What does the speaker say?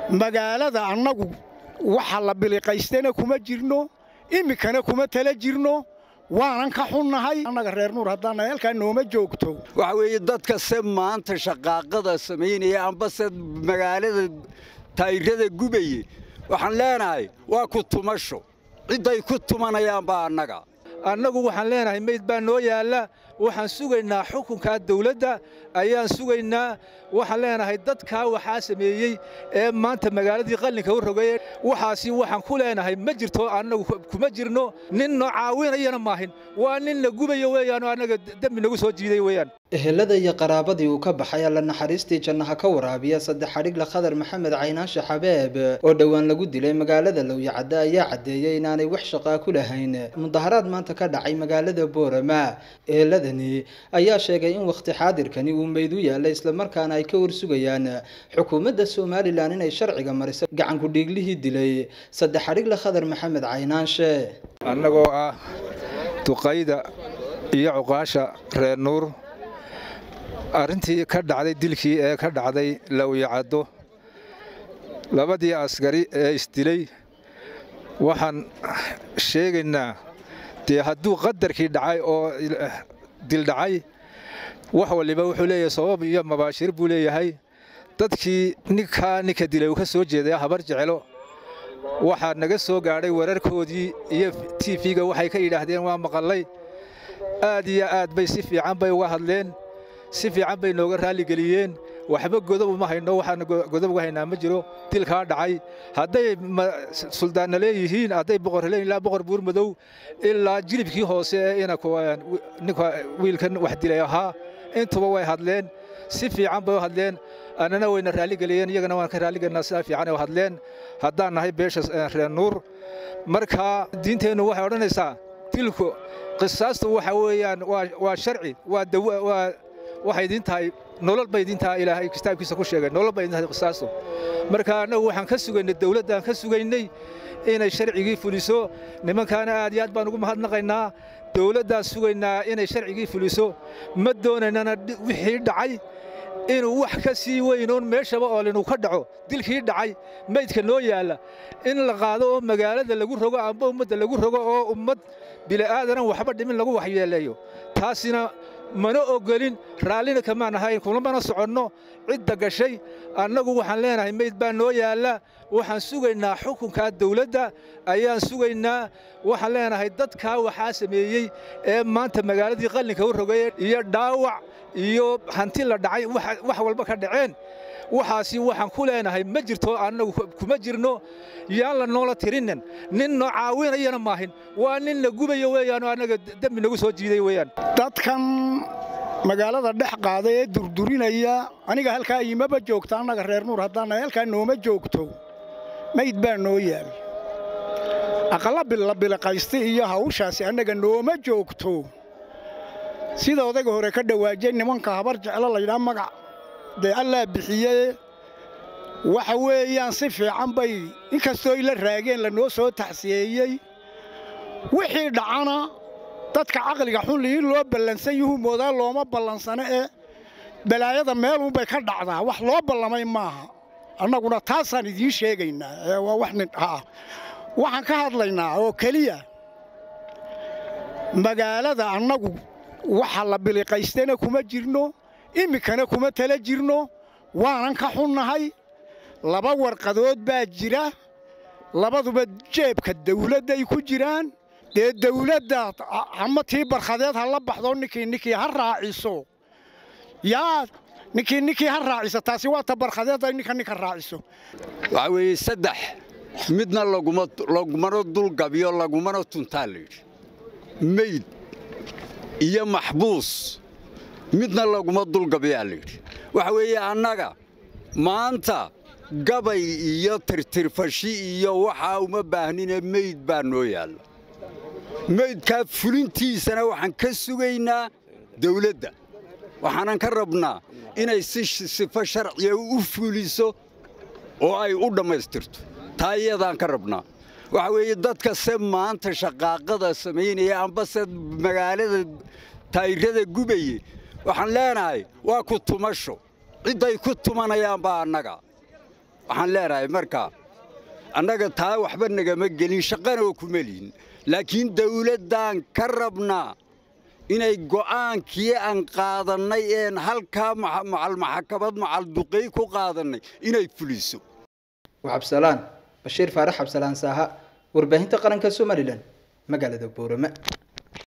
magaalada annagu waxa la biliqaystana kuma jirno iminkana kuma tala jirno waanan ka xunnahay annaga reer nuur haddaana halkaa nooma joogto waxa weeye dadka se maanta shaqaaqada samaynaya ambase magaalada taayirada gubaye waxaan leenahay waa ku tumasho cidday ku tumanayaan baa annaga annagu waxaan leenahay meyd baa noo yaalla waxaan sugaynaa xukunkaa dawladda ayaan sugaynaa waxaan leenahay dadkaa waxaa sameeyey ee maanta magaaladii qallinka u rogay waxaasi waxaan ku leenahay ma jirto annagu kuma jirno nin noo caawinayana maahin waa nin la gubayo weeyaanoo annaga dembi nagu soo jiiday weeyaan ehelada iyo qaraabadii uu ka baxay alla naxariistii jannaha ka waraabiya saddex xadhigla khadar maxamed caynaanshe xabeeb oo dhowaan lagu dilay magaalada lowyacadde ayaa caddeeyey inaanay wax shaqaa ku lahayn mudaharaad maanta ka dhacay magaalada boorama eheladani ayaa sheegay in wakhti xaadirkani uu meyd u yaallay islamarkaana ay ka warsugayaan xukuumadda somalilan inay sharciga mariso gacanku dhiiglihii dilay saddex xadhigla khadar maxamed caynaanshe annagoo ah duqayda iyo cuqaasha reer nuur arrintii ka dhacday dilkii ee ka dhacday lowyacaddo labadii askari ee isdilay waxaan sheegaynaa dee hadduu qadarkii dhacay oo dil dhacay wax waliba wuxuu leeyahay sabab iyo mabaashir buu leeyahay dadkii ninkaa ninka dilay uu ka soo jeeday habar jecelo waxaa naga soo gaadhay wararkoodii iyo tiifiga waxay ka yidhaahdeen waa maqallay aad iyo aad bay si fiican bay uga hadleen si fiican bay nooga raalligeliyeen waxba godob uma hayno waxaana godob uga haynaa ma jiro dilkaa dhacay hadday suldaanna leeyihiin hadday boqor leeyihin ilaa boqor buur madow ilaa jilibkii hoose ee ninka wiilkan wax dilay ahaa intuba way hadleen si fiican bay u hadleen annana wayna raalligeliyeen iyagana waan ka raalligelinaa sidaa fiican ay u hadleen haddaan nahay beesha reer nuur marka diinteennu waxay odhanaysaa dilku qisaastu waxa weeyaan waa sharci waa waxay idin tahay nolol bay idin tahay ilaahay kitaabkiisa ku sheegay nolol bay idin tahay qisaastu marka annagu waxaan ka sugaynay dawladdaan ka sugaynay inay sharcigii fuliso nimankaana aad iyo aad baan ugu mahadnaqaynaa dawladdaan sugaynaa inay sharcigii fuliso ma doonaynana wixii dhacay inuu wax ka sii weynoon meeshaba oo linuu ka dhaco dilkii dhacay meydka noo yaalla in la qaado oo magaalada lagu rogo amba ummadda lagu rogo oo ummad bili'aadanan waxba dhimin lagu waxyeeleeyo taasina mana ogolin raallina kamaan ahayn kulamana soconno cidda gashay annagu waxaan leenahay meyd baa noo yaalla waxaan sugaynaa xukunkaa dawladda ayaan sugaynaa waxaan leenahay dadkaa waxaa sameeyey ee maanta magaaladii qallinka u rogay iyo dhaawac iyo hanti la dhacay wax walba ka dhaceen waxaasi waxaan ku leenahay ma jirto annagu kuma jirno yaan la noola tirinin nin noo caawinayana maahin waa nin la gubayo weeyaanoo annaga dembi nagu soo jiiday weeyaan dadkan magaalada dhex qaada ee durdurinaya aniga halkaa imaba joogta annaga reer nuur haddaana halkaa nooma joogto mayd baa noo yaal aqalla bilabiliqaysta iyo hawshaasi annaga nooma joogto sida odayga hore ka dhawaajay nimanka habar jeclo laydhaa magac dee allaa bixiye waxa weeyaan si fiican bay inkastoo ila raageen lanoo soo taxsiyeeyey wixii dhacana dadka caqliga xun liin loo ballansan yuhu moodaa looma ballansano ee balaayada meelunbay ka dhacdaa wax loo ballamay maaha annaguna taasaan idiin sheegaynaa ee waa wax nin ah waxaan ka hadlaynaa oo keliya magaalada annagu waxa la biliqaystana kuma jirno iminkana kuma tala jirno waanan ka xunnahay laba warqadood baa jira labaduba jeebka dawladday ku jiraan dee dawladda ama tii barkhadeed ha la baxdo ninkii ninkii ha raaciso yaa ninkii ninkii ha raaciso taasi waa ta barkhadeed ay ninka ninka raaciso waxaa weeye saddex midna lagumana dulgabiyo lagumana tuntaa layidhi meyd iyo maxbuus midna laguma dulgabiyaa layidhi waxa weeye annaga maanta gabay iyo tirtirfashi iyo waxaa uma baahnine meyd baa noo yaalla meydkaa fulintiisana waxaan ka sugaynaa dawladda waxaanan ka rabnaa inay si sifo sharciya u fuliso oo ay u dhammaystirto taa iyadaan ka rabnaa waxa weeye dadka se maanta shaqaaqada samaynaya ambase magaalada taayirada gubaye waxaan leenahay waa ku tumasho cidday ku tumanayaan baa annaga waxaan leenahay marka annaga taa waxba nagama gelin shaqanoo kuma lihin laakiin dawladdaan ka rabnaa inay go'aankii aan qaadannay een halkaa macalmaxakabad macalduqey ku qaadannay inay fuliso cabsalaan bashiir faarax cabsalaan saaha warbaahinta qaranka somalilan magaalada boorama